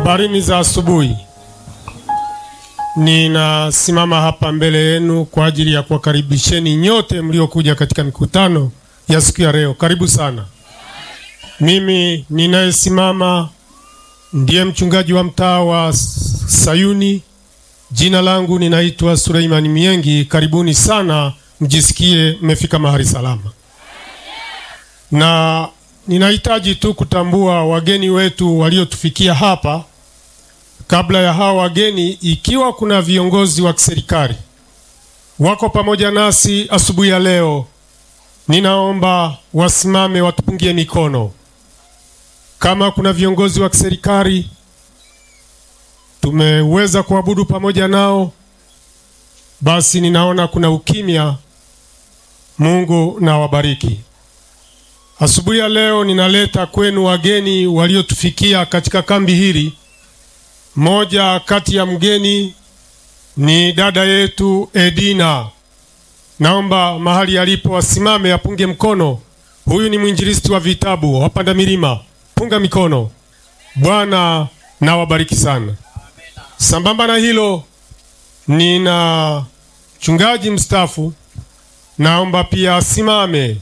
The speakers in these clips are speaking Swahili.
Habarini za asubuhi. Ninasimama hapa mbele yenu kwa ajili ya kuwakaribisheni nyote mliokuja katika mikutano ya siku ya leo. Karibu sana. Mimi ninayesimama ndiye mchungaji wa mtaa wa Sayuni. Jina langu ninaitwa Suleiman Miengi. Karibuni sana, mjisikie mmefika mahali salama. Na ninahitaji tu kutambua wageni wetu waliotufikia hapa. Kabla ya hawa wageni, ikiwa kuna viongozi wa kiserikali wako pamoja nasi asubuhi ya leo, ninaomba wasimame watupungie mikono. Kama kuna viongozi wa kiserikali tumeweza kuabudu pamoja nao, basi ninaona kuna ukimya. Mungu na wabariki. Asubuhi ya leo ninaleta kwenu wageni waliotufikia katika kambi hili. Moja kati ya mgeni ni dada yetu Edina. Naomba mahali alipo asimame apunge mkono. Huyu ni mwinjilisti wa vitabu wapanda milima, punga mikono. Bwana na wabariki sana. Sambamba na hilo, nina mchungaji mstaafu, naomba pia asimame.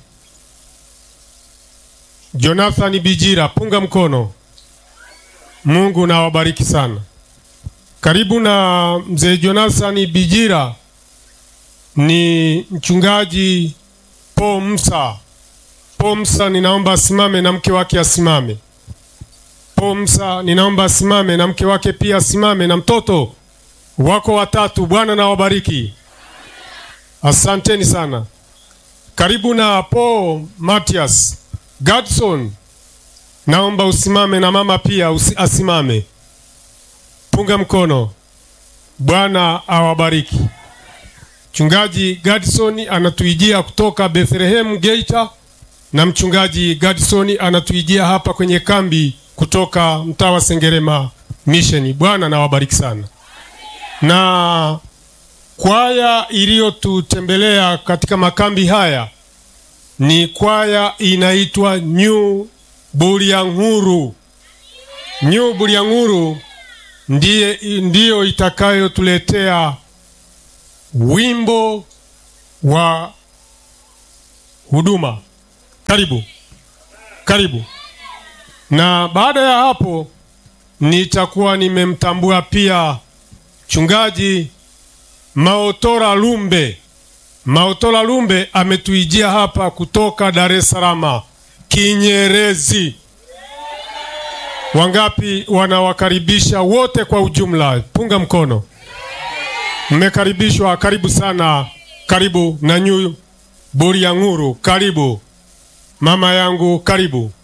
Jonathan Bijira, punga mkono. Mungu na wabariki sana. Karibu na mzee Jonathan Bijira ni mchungaji Po Msa. Po Msa, ninaomba asimame na mke wake asimame. Po Msa, ninaomba asimame na mke wake pia asimame na mtoto wako watatu. Bwana na wabariki, asanteni sana. Karibu na Po Matias Gadson, naomba usimame na mama pia usi, asimame. Punga mkono. Bwana awabariki. Mchungaji Gadson anatuijia kutoka Bethlehem Geita, na mchungaji Gadson anatuijia hapa kwenye kambi kutoka mtaa wa Sengerema Mission. Bwana na wabariki sana. Na kwaya iliyotutembelea katika makambi haya ni kwaya inaitwa New Bulyanhuru. New Bulyanhuru ndiye ndiyo itakayotuletea wimbo wa huduma. Karibu, karibu. Na baada ya hapo nitakuwa nimemtambua pia mchungaji Maotora Lumbe. Maotola Lumbe ametuijia hapa kutoka Dar es Salaam Kinyerezi. Wangapi wanawakaribisha wote kwa ujumla? Punga mkono. Mmekaribishwa, karibu sana. Karibu na New Bulyanhuru, karibu mama yangu, karibu.